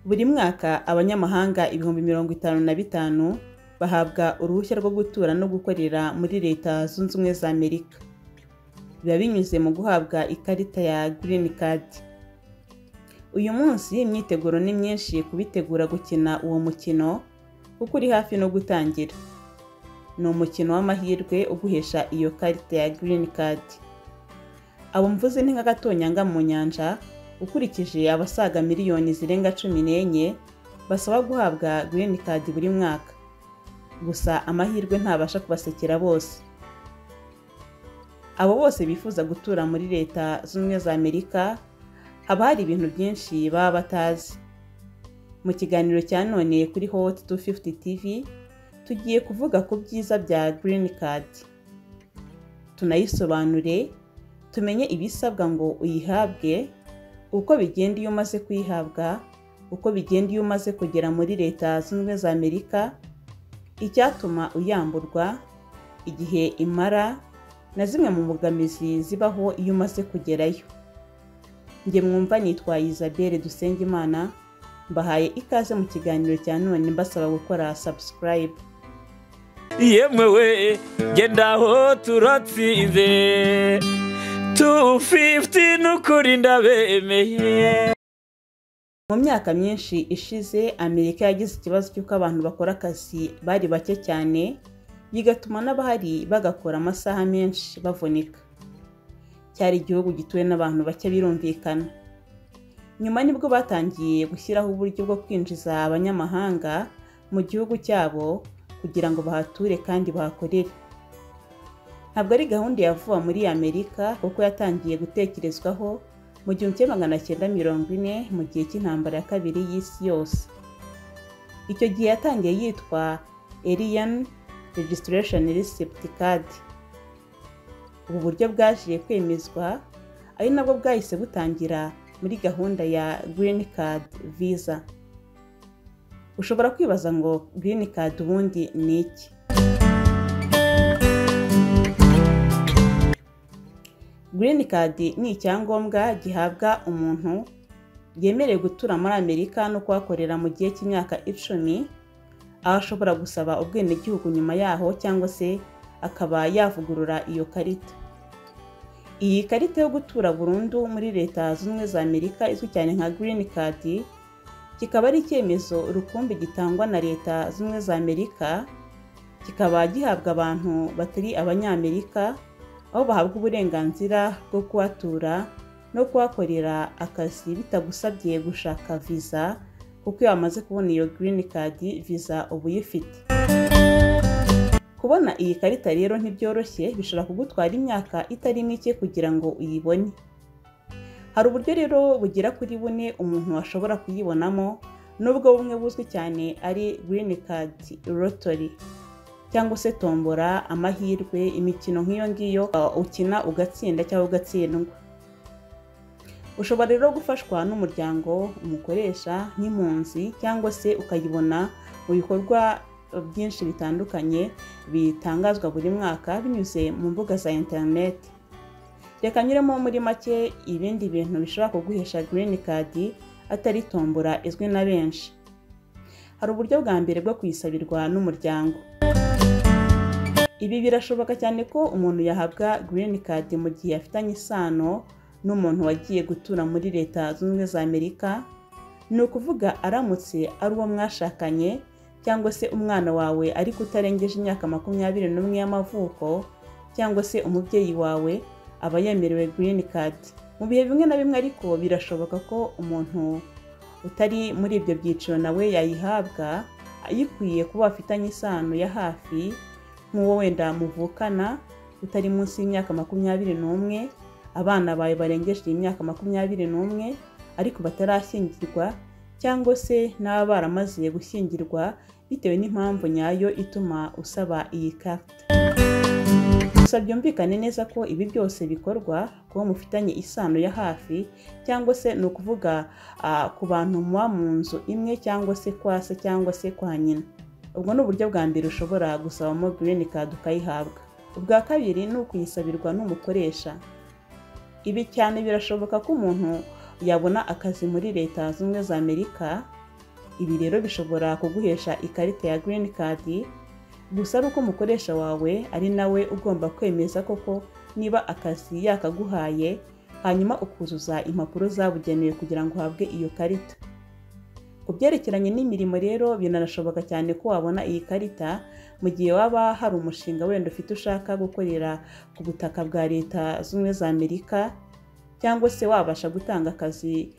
Buri mwaka abanyamahanga ibihumbi mirongo itanu na bitanu bahabwa uruhushya rwo gutura no gukorera muri Leta Zunze Ubumwe za Amerika. Biba binyuze mu guhabwa ikarita ya Green Card. Uyu munsi imyiteguro ni myinshi ku bitegura gukina uwo mukino kuko uri hafi no gutangira. Ni umukino w'amahirwe uguhesha iyo karita ya Green Card. Abo mvuze ni nk'agatonyanga mu nyanja ukurikije abasaga miliyoni zirenga cumi n'enye basaba guhabwa Green Card buri mwaka. Gusa amahirwe ntabasha kubasekera bose. Abo bose bifuza gutura muri Leta Zunze Ubumwe za Amerika haba hari ibintu byinshi baba batazi. Mu kiganiro cya none kuri Hot 250 TV tugiye kuvuga ku byiza bya Green Card. Tunayisobanure, tumenye ibisabwa ngo uyihabwe, uko bigenda iyo umaze kuyihabwa, uko bigenda iyo umaze kugera muri Leta Zunze Ubumwe za Amerika, icyatuma uyamburwa, igihe imara, na zimwe mu mbogamizi zibaho iyo umaze kugerayo. Njye mwumva nitwa Isabelle Dusengimana, mbahaye ikaze mu kiganiro cya none mbasaba gukora subscribe. yemwe we genda aho turatsinze tu fifuti n'ukuri ndabemeye Mu myaka myinshi ishize Amerika yagize ikibazo cy'uko abantu bakora akazi bari bake cyane, bigatuma n'abahari bagakora amasaha menshi bavunika. Cyari igihugu gituwe n'abantu bake birumvikana. Nyuma nibwo batangiye gushyiraho uburyo bwo kwinjiza abanyamahanga mu gihugu cyabo kugira ngo bahature kandi bahakorere. Ntabwo ari gahunda ya vuba muri Amerika kuko yatangiye gutekerezwaho mu gihumbi kimwe magana cyenda mirongo ine mu gihe cy'intambara ya kabiri y'isi yose. Icyo gihe yatangiye yitwa Alien Registration Receipt Card. Ubu buryo bwaje kwemezwa ari nabwo bwahise butangira muri gahunda ya Green Card Visa. Ushobora kwibaza ngo Green Card ubundi ni iki? Green Card ni icyangombwa gihabwa umuntu yemerewe gutura muri Amerika no kuhakorera mu gihe cy'imyaka icumi, aho ashobora gusaba ubwenegihugu nyuma yaho cyangwa se akaba yavugurura iyo karita. Iyi karita yo gutura burundu muri Leta Zunze Ubumwe za Amerika izwi cyane nka Green Card, kikaba ari icyemezo rukumbi gitangwa na Leta Zunze Ubumwe za Amerika, kikaba gihabwa abantu batari abanyamerika, aho bahabwa uburenganzira bwo kuhatura no kuhakorera akazi bitagusabye gushaka visa kuko iyo wamaze kubona iyo Green Card visa uba uyifite. Kubona iyi karita rero ntibyoroshye bishobora kugutwara imyaka itari mike kugira ngo uyibone. Hari uburyo rero bugera kuri bune umuntu ashobora kuyibonamo nubwo bumwe buzwi cyane ari Green Card Lottery cyangwa se tombora amahirwe imikino nk'iyo ngiyo uh, ukina ugatsinda cyangwa ugatsindwa. Ushobora rero gufashwa n'umuryango, umukoresha nk'impunzi cyangwa se ukayibona mu bikorwa byinshi bitandukanye bitangazwa buri mwaka binyuze mu mbuga za interineti. Reka nyuremo muri make ibindi bintu bishobora kuguhesha Green Card atari tombora izwi na benshi. Hari uburyo bwa mbere bwo kuyisabirwa n'umuryango. Ibi birashoboka cyane ko umuntu yahabwa Green Card mu gihe afitanye isano n'umuntu wagiye gutura muri Leta Zunze Ubumwe za Amerika, ni ukuvuga aramutse ari uwo mwashakanye cyangwa se umwana wawe ariko utarengeje imyaka makumyabiri n'umwe y'amavuko cyangwa se umubyeyi wawe aba yemerewe Green Card. Mu bihe bimwe na bimwe ariko birashoboka ko umuntu utari muri ibyo byiciro nawe yayihabwa ayikwiye kuba afitanye isano ya hafi nk'uwo wenda muvukana utari munsi y'imyaka makumyabiri n'umwe abana bawe barengeje imyaka makumyabiri n'umwe ariko batarashyingirwa cyangwa se n'aba baramaze gushyingirwa bitewe n'impamvu nyayo ituma usaba iyi karita gusa byumvikane neza ko ibi byose bikorwa kuba mufitanye isano ya hafi cyangwa se ni ukuvuga ku bantu muba mu nzu imwe cyangwa se kwa se cyangwa se kwa nyina ubwo ni uburyo bwa mbere ushobora gusabamo Green Card ukayihabwa ubwa kabiri ni ukuyisabirwa n'umukoresha ibi cyane birashoboka ko umuntu yabona akazi muri leta zunze za amerika ibi rero bishobora kuguhesha ikarita ya green card gusa ari uko umukoresha wawe ari nawe ugomba kwemeza koko niba akazi yakaguhaye hanyuma ukuzuza impapuro zabugenewe kugira ngo uhabwe iyo karita ku byerekeranye n'imirimo rero binanashoboka cyane ko wabona iyi karita mu gihe waba hari umushinga wenda ufite ushaka gukorera ku butaka bwa leta z'ubumwe za amerika cyangwa se wabasha gutanga akazi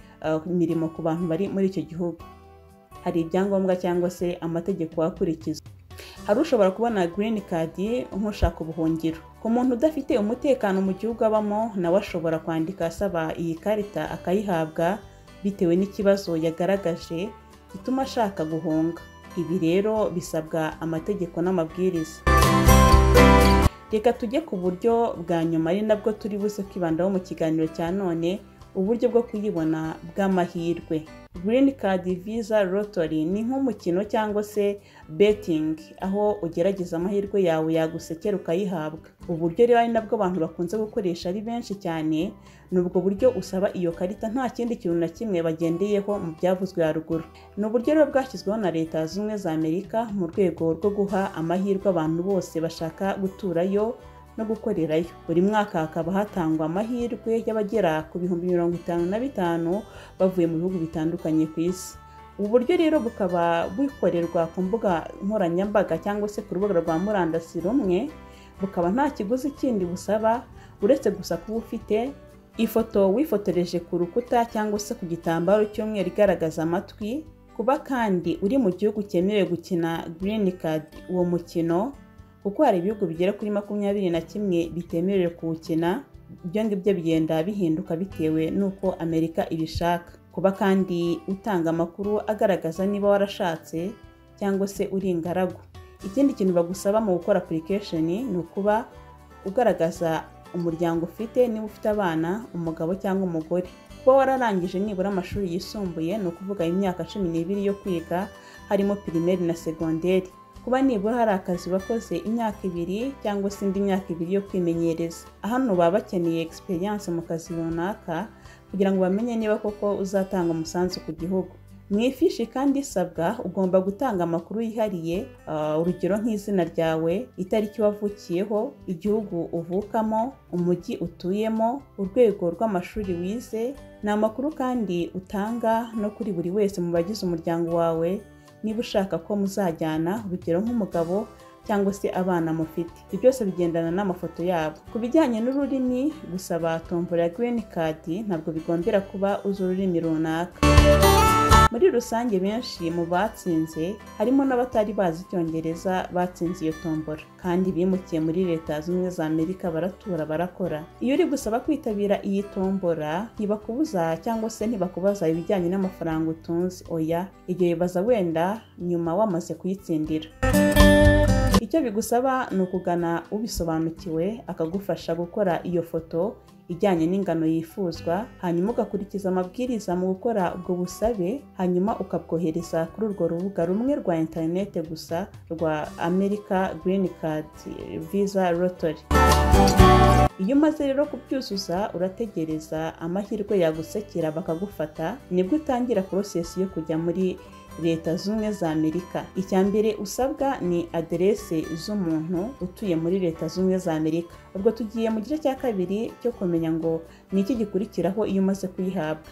imirimo ku bantu bari muri icyo gihugu hari ibyangombwa cyangwa se amategeko akurikiza hari ushobora kubona green card nk'ushaka ubuhungiro ku muntu udafite umutekano mu gihugu abamo nawe ashobora kwandika asaba iyi karita akayihabwa bitewe n'ikibazo yagaragaje gituma ashaka guhunga ibi rero bisabwa amategeko n'amabwiriza reka tujye ku buryo bwa nyuma ari nabwo turi buze kwibandaho mu kiganiro cya none uburyo bwo kuyibona bw'amahirwe green card visa lottery ni nk'umukino cyangwa se betting aho ugerageza amahirwe yawe yagusekera ukayihabwa uburyo rero ari nabwo abantu bakunze gukoresha ari benshi cyane ni ubwo buryo usaba iyo karita nta kindi kintu na kimwe bagendeyeho mu byavuzwe haruguru ni uburyo rero bwashyizweho na leta zunze ubumwe za amerika mu rwego rwo guha amahirwe abantu bose bashaka guturayo no gukorerayo buri mwaka hakaba hatangwa amahirwe y'abagera ku bihumbi mirongo itanu na bitanu bavuye mu bihugu bitandukanye ku isi ubu buryo rero bukaba bukorerwa ku mbuga nkoranyambaga cyangwa se ku rubuga rwa murandasi rumwe bukaba nta kiguzi kindi busaba uretse gusa kuba ufite ifoto wifotoreje ku rukuta cyangwa se ku gitambaro cy'umweru igaragaza amatwi kuba kandi uri mu gihugu cyemewe gukina green card uwo mukino kuko hari ibihugu bigera kuri makumyabiri na kimwe bitemerewe kuwukina ibyo ngibyo bigenda bihinduka bitewe n'uko amerika ibishaka kuba kandi utanga amakuru agaragaza niba warashatse cyangwa se uri ingaragu ikindi kintu bagusaba mu gukora application ni ukuba ugaragaza umuryango ufite niba ufite abana umugabo cyangwa umugore kuba wararangije nibura amashuri yisumbuye ni ukuvuga imyaka cumi n'ibiri yo kwiga harimo pirimeri na segonderi kuba nibura hari akazi bakoze imyaka ibiri cyangwa se indi myaka ibiri yo kwimenyereza hano baba bakeneye egisperiyanse mu kazi runaka kugira ngo bamenye niba koko uzatanga umusanzu ku gihugu mu ifishi kandi isabwa ugomba gutanga amakuru yihariye urugero nk'izina ryawe itariki wavukiyeho igihugu uvukamo umujyi utuyemo urwego rw'amashuri wize ni amakuru kandi utanga no kuri buri wese mu bagize umuryango wawe niba ushaka ko muzajyana urugero nk'umugabo cyangwa se abana mufite ibyo byose bigendana n'amafoto yabo ku bijyanye n'ururimi gusaba tombora ya green card ntabwo bigombera kuba uzi ururimi runaka muri rusange benshi mu batsinze harimo n'abatari bazi icyongereza batsinze iyo tombora kandi bimukiye muri leta zunze ubumwe za amerika baratura barakora iyo uri gusaba kwitabira iyi tombora ntibakubuza cyangwa se ntibakubaza ibijyanye n'amafaranga utunze oya ibyo bibaza wenda nyuma wamaze kuyitsindira icyo bigusaba ni ukugana ubisobanukiwe akagufasha gukora iyo foto ijyanye n'ingano yifuzwa hanyuma ugakurikiza amabwiriza mu gukora ubwo busabe hanyuma ukabwohereza kuri urwo rubuga rumwe rwa interinete gusa rwa america green card visa lottery iyo umaze rero kubyuzuza urategereza amahirwe yagusekera bakagufata nibwo utangira porosesi yo kujya muri leta z'ubumwe za amerika icya mbere usabwa ni aderese z'umuntu utuye muri leta z'ubumwe za amerika ubwo tugiye mu gice cya kabiri cyo kumenya ngo ni iki gikurikiraho iyo umaze kuyihabwa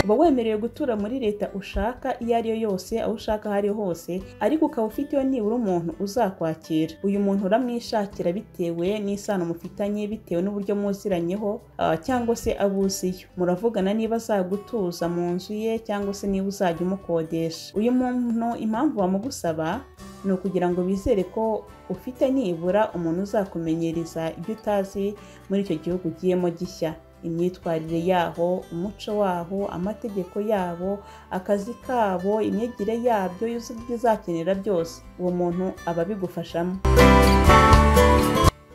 uba wemerewe gutura muri leta ushaka iyo ari yo yose aho ushaka aho ari ho hose ariko ukaba ufiteho nibura umuntu uzakwakira uyu muntu uramwishakira bitewe n'isano mufitanye bitewe n'uburyo muziranyeho cyangwa se abo uziyo muravugana niba azagutuza mu nzu ye cyangwa se niba uzajya umukodesha uyu muntu impamvu bamugusaba ni ukugira ngo bizere ko ufite nibura umuntu uzakumenyereza ibyo utazi muri icyo gihugu ugiyemo gishya imyitwarire yaho umuco waho amategeko yabo akazi kabo imyigire yabyo ibyo uzakenera byose uwo muntu aba abigufashamo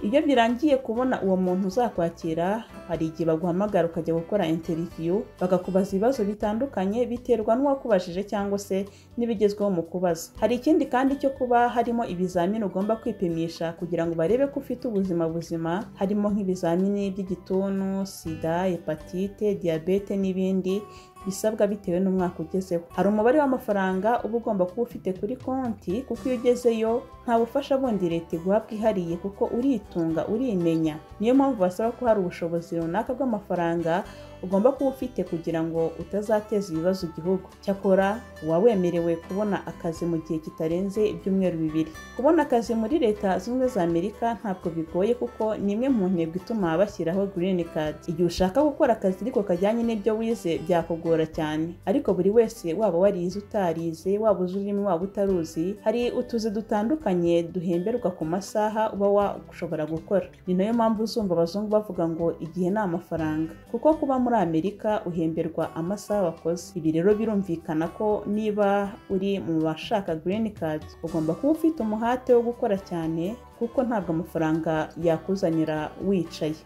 iyo birangiye kubona uwo muntu uzakwakira hari igihe baguhamagara ukajya gukora interiviyu bakakubaza ibibazo bitandukanye biterwa n'uwakubajije cyangwa se n'ibigezweho mu kubaza hari ikindi kandi cyo kuba harimo ibizamini ugomba kwipimisha kugira ngo barebe ko ufite ubuzima buzima harimo nk'ibizamini by'igituntu sida hepatite diyabete n'ibindi bisabwa bitewe n'umwaka ugezeho hari umubare w'amafaranga uba ugomba kuba ufite kuri konti kuko iyo ugezeyo nta bufasha bundi leta iguha bwihariye kuko uritunga urimenya niyo mpamvu basaba ko hari ubushobozi runaka bw'amafaranga ugomba kuba ufite kugira ngo utazateza ibibazo igihugu cyakora uba wemerewe kubona akazi mu gihe kitarenze ibyumweru bibiri kubona akazi muri leta zunze za amerika ntabwo bigoye kuko ni imwe mu ntego ituma bashyiraho green card igihe ushaka gukora akazi ariko kajyanye n'ibyo wize byakugora cyane ariko buri wese waba warize utarize waba uzi ururimi waba utaruzi hari utuzi dutandukanye duhemberwa ku masaha uba washobora gukora ni nayo mpamvu uzumva abazungu bavuga ngo igihe ni amafaranga kuko kuba muri muri amerika uhemberwa amasaha wakoze ibi rero birumvikana ko niba uri mu bashaka green card ugomba kuba ufite umuhate wo gukora cyane kuko ntabwo amafaranga yakuzanira wicaye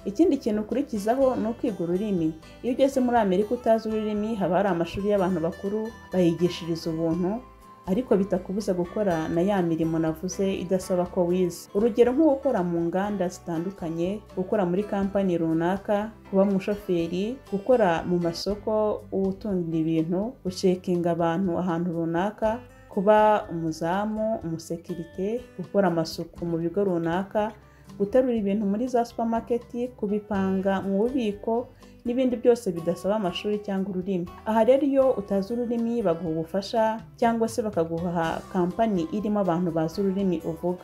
ikindi kintu ukurikizaho ni ukwiga ururimi iyo ugeze muri amerika utazi ururimi haba hari amashuri y'abantu bakuru bayigishiriza ubuntu ariko bitakubuza gukora na ya mirimo navuze idasaba ko wize urugero nko gukora mu nganda zitandukanye gukora muri kampani runaka kuba umushoferi gukora mu masoko utunga ibintu gucekinga abantu ahantu runaka kuba umuzamu umusekirite gukora amasuku mu bigo runaka guterura ibintu muri za supamaketi kubipanga mu bubiko n'ibindi byose bidasaba amashuri cyangwa ururimi aha rero iyo utazi ururimi baguha ubufasha cyangwa se bakaguha kampani irimo abantu bazi ururimi uvuga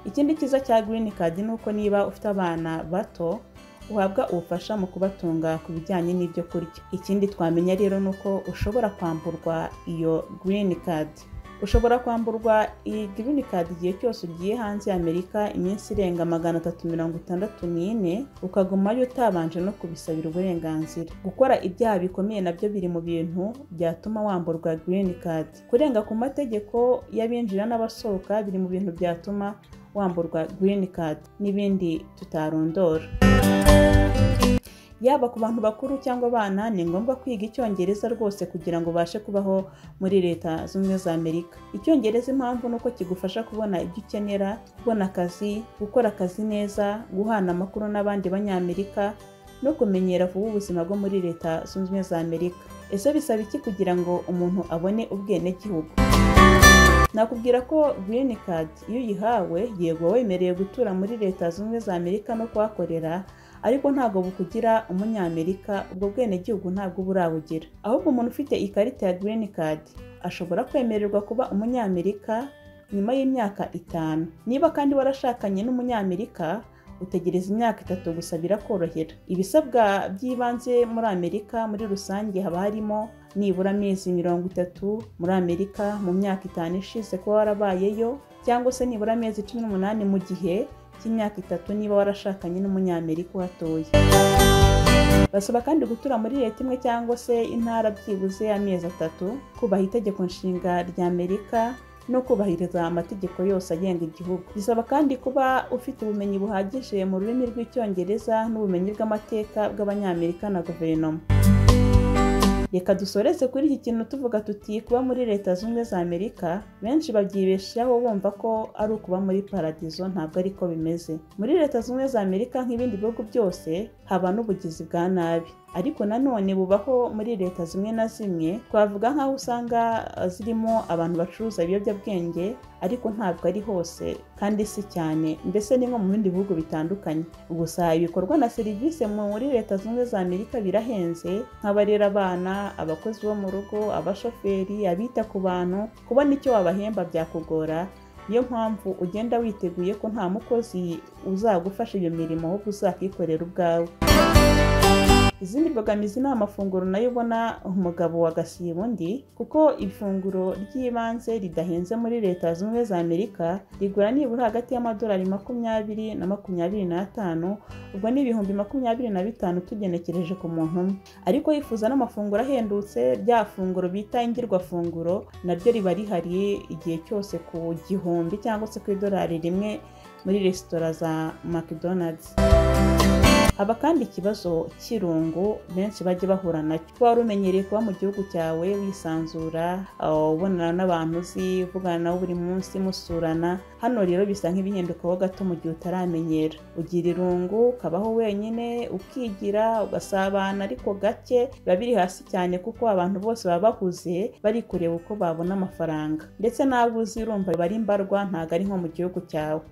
ikindi cyiza cya green card ni uko niba ufite abana bato uhabwa ubufasha mu kubatunga ku bijyanye n'ibyo kurya ikindi twamenya rero ni uko ushobora kwamburwa iyo green card ushobora kwamburwa iyi girini kadi igihe cyose ugiye hanze ya amerika iminsi irenga magana atatu mirongo itandatu n'ine ukagumayo utabanje no kubisabira uburenganzira gukora ibyaha bikomeye nabyo biri mu bintu byatuma wamburwa girini kadi kurenga ku mategeko y'abinjira n'abasohoka biri mu bintu byatuma wamburwa girini kadi n'ibindi tutarondora yaba ku bantu bakuru cyangwa abana ni ngombwa kwiga icyongereza rwose kugira ngo ubashe kubaho muri leta zunze za amerika icyongereza impamvu ni uko kigufasha kubona ibyo ukenera kubona akazi gukora akazi neza guhana amakuru n'abandi banyamerika no kumenyera vuba ubuzima bwo muri leta zunze ubumwe za amerika ese bisaba iki kugira ngo umuntu abone ubwenegihugu nakubwira ko green card iyo uyihawe yego wemerewe gutura muri leta zunze ubumwe za amerika no kuhakorera ariko ntabwo bukugira umunyamerika ubwo bwenegihugu ntabwo uba urabugira ahubwo umuntu ufite ikarita ya green card ashobora kwemererwa kuba umunyamerika nyuma y'imyaka itanu niba kandi warashakanye n'umunyamerika utegereza imyaka itatu gusa birakorohera ibisabwa by'ibanze muri amerika muri rusange haba harimo nibura amezi mirongo itatu muri amerika mu myaka itanu ishize kuba warabayeyo cyangwa se nibura amezi cumi n'umunani mu gihe cy'imyaka itatu niba warashakanye n'umunyamerika uhatuye basaba kandi gutura muri leta imwe cyangwa se intara byibuze amezi atatu kubaha itegeko nshinga rya amerika no kubahiriza amategeko yose agenga igihugu bisaba kandi kuba ufite ubumenyi buhagije mu rurimi rw'icyongereza n'ubumenyi bw'amateka bw'abanyamerika na guverinoma reka dusoreze kuri iki kintu tuvuga tuti kuba muri leta zunze za amerika benshi babyibeshaho bumva ko ari ukuba muri paradizo ntabwo ariko bimeze muri leta zunze za amerika nk'ibindi bihugu byose haba n'ubugizi bwa nabi ariko nanone bubaho muri leta zimwe na zimwe twavuga nk'aho usanga zirimo abantu bacuruza ibiyobyabwenge ariko ntabwo ari hose kandi si cyane mbese ni nko mu bindi bihugu bitandukanye gusa ibikorwa na serivisi muri leta zunze za amerika birahenze nk'abarera abana abakozi bo mu rugo abashoferi abita ku bantu kubona icyo wabahemba byakugora niyo mpamvu ugenda witeguye ko nta mukozi uzagufasha iyo mirimo ahubwo uzakikorera ubwawe izindi mbogamizi ni amafunguro nayo ubona umugabo wagasiba undi kuko ifunguro ry'ibanze ridahenze muri leta zunze za amerika rigura nibura hagati y'amadolari makumyabiri na makumyabiri n'atanu ubwo ni ibihumbi makumyabiri na bitanu tugenekereje ku muntu umwe ariko yifuza n'amafunguro ahendutse rya funguro bita ingirwafunguro naryo riba rihari igihe cyose ku gihumbi cyangwa se ku idolari rimwe muri resitora za makidonazi haba kandi ikibazo cy'irungu benshi bajya bahura nacyo kuba wari umenyereye kuba mu gihugu cyawe wisanzura aho ubonana n'abantu uzi uvugana nabo buri munsi musurana hano rero bisa nk'ibihindukaho gato mu gihe utaramenyera ugira irungu ukabaho wenyine ukigira ugasabana ariko gake biba biri hasi cyane kuko abantu bose baba bahuze bari kureba uko babona amafaranga ndetse n'abo uzi urumva biba ari mbarwa ntabwo ari nko mu gihugu cyawe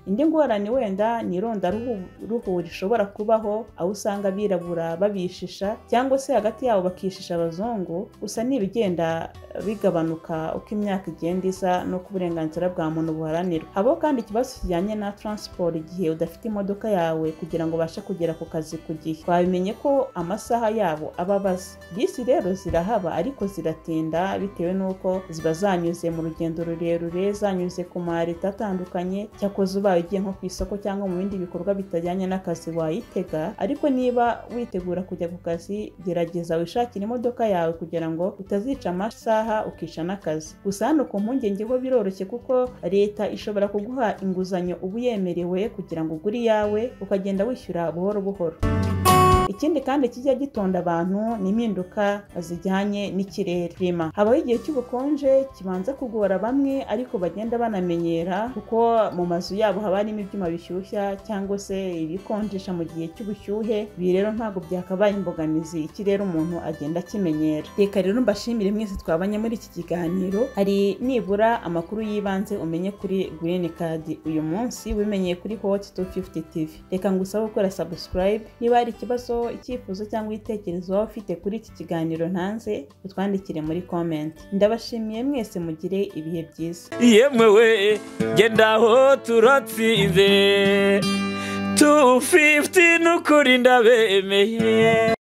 indi ngorane wenda ni ruhu rishobora kubaho aho usanga abirabura babishisha cyangwa se hagati yabo bakishisha abazungu gusa ni ibigenda bigabanuka uko imyaka igenda isa n'uko uburenganzira bwa muntu buharanirwa habo kandi ikibazo kijyanye na taransiporo igihe udafite imodoka yawe kugira ngo ubashe kugera ku kazi ku gihe twabimenye ko amasaha yabo aba abaze bisi rero zirahaba ariko ziratinda bitewe n'uko ziba zanyuze mu rugendo rurerure zanyuze ku mareta atandukanye cyakoze uba ubaye ugiye nko ku isoko cyangwa mu bindi bikorwa bitajyanye n'akazi wayitega ariko niba witegura kujya ku kazi gerageza wishakire imodoka yawe kugira ngo utazica amasaha ukica n'akazi gusa hano ku mpungenge ho biroroshye kuko leta ishobora kuguha inguzanyo uba uyemerewe kugira ngo ugure iyawe ukagenda wishyura buhoro buhoro ikindi kandi kijya gitonda abantu ni impinduka zijyanye n'ikirere rima habaho igihe cy'ubukonje kibanza kugora bamwe ariko bagenda banamenyera kuko mu mazu yabo haba harimo ibyuma bishyushya cyangwa se ibikonjesha mu gihe cy'ubushyuhe ibi rero ntabwo byakabaye imbogamizi ikirere umuntu agenda akimenyera reka rero mbashimire mwese twabanye muri iki kiganiro hari nibura amakuru y'ibanze umenye kuri green card uyu munsi wimenyeye kuri hot 250 tv reka ngusabe gukora subscribe niba hari ikibazo icyifuzo cyangwa ibitekerezo waba ufite kuri iki kiganiro ntanze utwandikire muri komenti ndabashimiye mwese mugire ibihe byiza yemwe we genda aho turatsinze tu fifiti n'ukuri ndabemeye